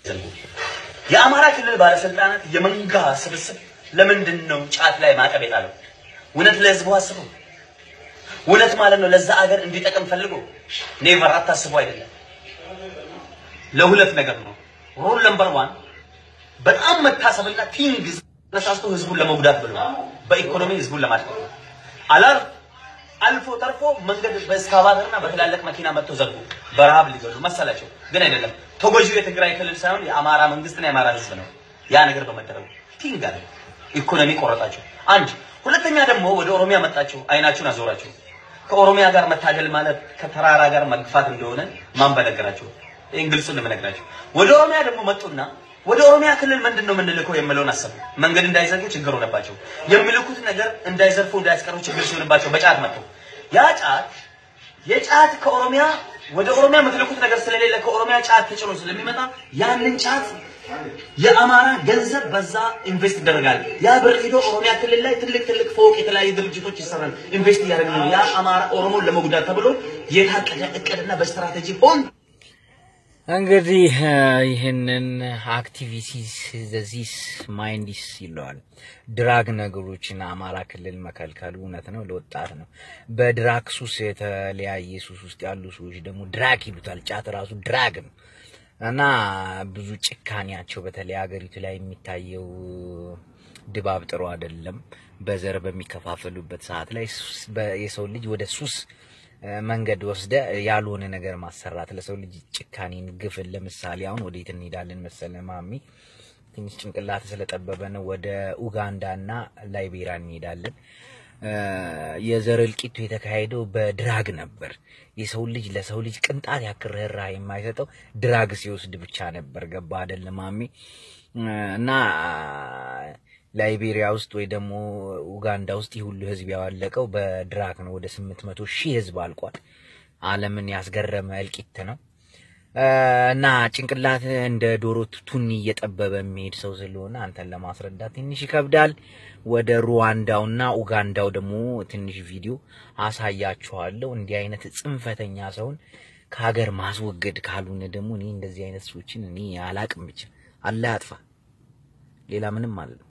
የአማራ ክልል ባለስልጣናት የመንጋ ስብስብ ለምንድን ነው ጫት ላይ ማዕቀብ የጣለው? እውነት ለህዝቡ አስቡ። እውነት ማለት ነው ለዛ አገር እንዲጠቅም ፈልጎ ኔቨር አታስቡ አይደለም። ለሁለት ነገር ነው። ሩል ነምበር ዋን በጣም መታሰብና ቲንግ ተነሳስቶ ህዝቡን ለመጉዳት ብሎ በኢኮኖሚ ህዝቡን ለማድረግ አላር አልፎ ተርፎ መንገድ በእስካቫተርና በትላልቅ መኪና መጥቶ ዘጉ። በረሃብ ሊገሉ መሰላቸው፣ ግን አይደለም። ተጎጂው የትግራይ ክልል ሳይሆን የአማራ መንግስትና የአማራ ህዝብ ነው። ያ ነገር በመደረጉ ቲንግ አለ። ኢኮኖሚ ቆረጣቸው። አንድ ሁለተኛ ደግሞ ወደ ኦሮሚያ መጣችሁ፣ አይናችሁን አዞራችሁ። ከኦሮሚያ ጋር መታገል ማለት ከተራራ ጋር መግፋት እንደሆነ ማን በነገራችሁ? ይህን ግልጹን ለመነግራችሁ ወደ ኦሮሚያ ደግሞ መጡና ወደ ኦሮሚያ ክልል ምንድን ነው የምንልከው የምለውን አሰቡ። መንገድ እንዳይዘጉ ችግር ሆነባቸው። የሚልኩት ነገር እንዳይዘርፉ እንዳያስቀሩ ችግር ሲሆንባቸው በጫት መጡ። ያ ጫት የጫት ከኦሮሚያ ወደ ኦሮሚያ የምትልኩት ነገር ስለሌለ ከኦሮሚያ ጫት ተጭኖ ስለሚመጣ ያንን ጫት የአማራ ገንዘብ በዛ ኢንቨስት ይደረጋል። ያ ብር ሄዶ ኦሮሚያ ክልል ላይ ትልቅ ትልቅ ፎቅ፣ የተለያዩ ድርጅቶች ይሰራል። ኢንቨስት እያደረግን ነው። ያ አማራ ኦሮሞን ለመጉዳት ተብሎ የታቀደ እቅድና በስትራቴጂ ሆን እንግዲህ ይህንን አክቲቪቲስ ዘዚስ ማይንዲስ ይለዋል። ድራግ ነገሮችን አማራ ክልል መከልከሉ እውነት ነው፣ ለወጣት ነው። በድራግ ሱስ የተለያየ ሱስ ውስጥ ያሉ ሰዎች ደግሞ ድራግ ይሉታል። ጫት ራሱ ድራግ ነው እና ብዙ ጭካኔያቸው በተለይ ሀገሪቱ ላይ የሚታየው ድባብ ጥሩ አይደለም። በዘር በሚከፋፈሉበት ሰዓት ላይ የሰው ልጅ ወደ ሱስ መንገድ ወስደ ያልሆነ ነገር ማሰራት ለሰው ልጅ ጭካኔን፣ ግፍን ለምሳሌ አሁን ወዴት እንሄዳለን መሰለ ማሚ ትንሽ ጭንቅላት ስለጠበበ ነው። ወደ ኡጋንዳና ላይቤሪያ እንሄዳለን። የዘር እልቂቱ የተካሄደው በድራግ ነበር። የሰው ልጅ ለሰው ልጅ ቅንጣት ያክል ርህራሄ የማይሰጠው ድራግ ሲወስድ ብቻ ነበር። ገባ አይደል ማሚ? እና ላይቤሪያ ውስጥ ወይ ደግሞ ኡጋንዳ ውስጥ ይህ ሁሉ ህዝብ ያዋለቀው በድራግ ነው። ወደ ስምንት መቶ ሺህ ህዝብ አልቋል። ዓለምን ያስገረመ እልቂት ነው። እና ጭንቅላት እንደ ዶሮ ቱኒ እየጠበበ የሚሄድ ሰው ስለሆነ አንተን ለማስረዳት ትንሽ ይከብዳል። ወደ ሩዋንዳውና ኡጋንዳው ደግሞ ትንሽ ቪዲዮ አሳያችኋለሁ። እንዲህ አይነት ጽንፈተኛ ሰውን ከሀገር ማስወገድ ካልሆነ ደግሞ እኔ እንደዚህ አይነት ሰዎችን እኔ አላቅም። ብቻ አላህ ያጥፋ። ሌላ ምንም አለ